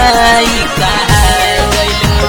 माई कहाई गइलू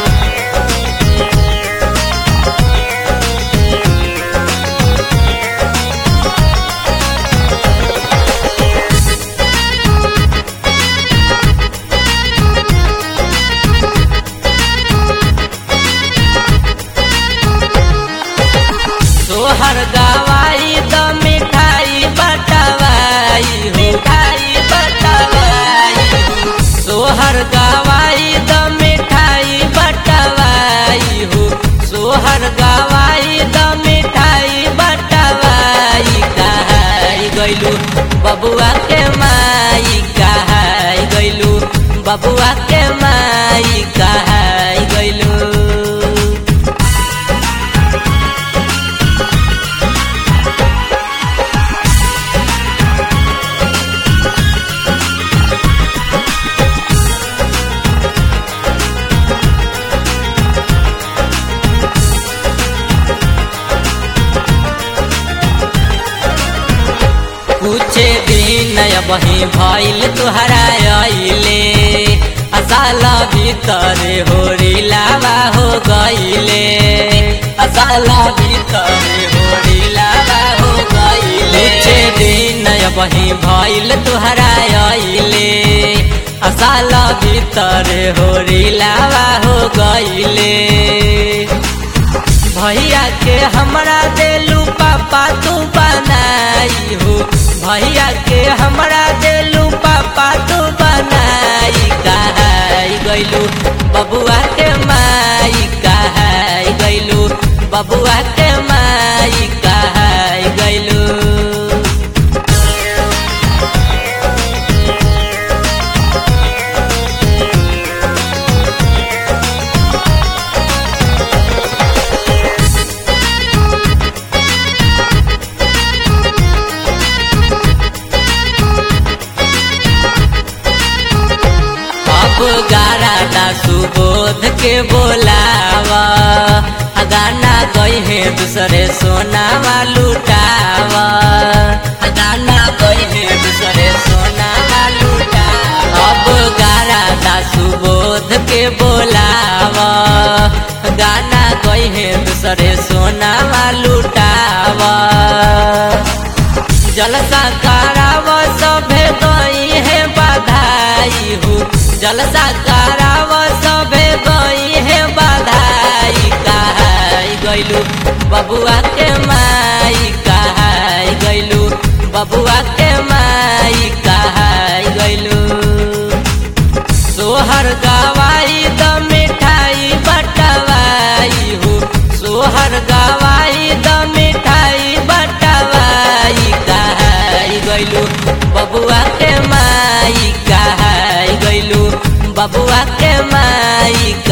तोहर गवाई द मिठाई बटवाई हो मिठाई बटवाई हो सोहर गवाई द मिठाई बटवाई हो सोहर गवाई द मिठाई बटवाई कहाई गइलू बबुआ के माई कहाई गइलू बबुआ के माई कहाई गइलू कुछ दिन बही भइल तुहरा अइले असाला भीतर होरी लावा हो गइले असाला भीतर होरी लावा हो गइले कुछ दिन बही भइल तुहरा अइले असाला भीतर होरी लावा हो गइले भैया के हमरा देलू पापा तू बनाई हो भैया के हमरा देलू पापा तू बनाई कहाई गइलू बबुआ के माई कहाई गइलू बबुआ के माई कहाई गइलू अब गारा सुबोध के बोलावा आ गाना गई है दूसरे सोनावा लुटावा आ गाना गई है दूसरे सोनावा लुटावा अब गारा सुबोध के बोलावा गाना गई है दूसरे सोनावा लुटावा जलसा कराव सभे गई है बधाई हो जलसा कराव सभे गई है बधाई कहाई गइलू बबुआ के माई कहाई गइलू बबुआ के माई कहाई गइलू सोहर गवाई द मिठाई बटवाई हो सोहर गवाई द मिठाई बटवाई कहाई गइलू बबुआ के माई कहाई गइलू बबुआ के माई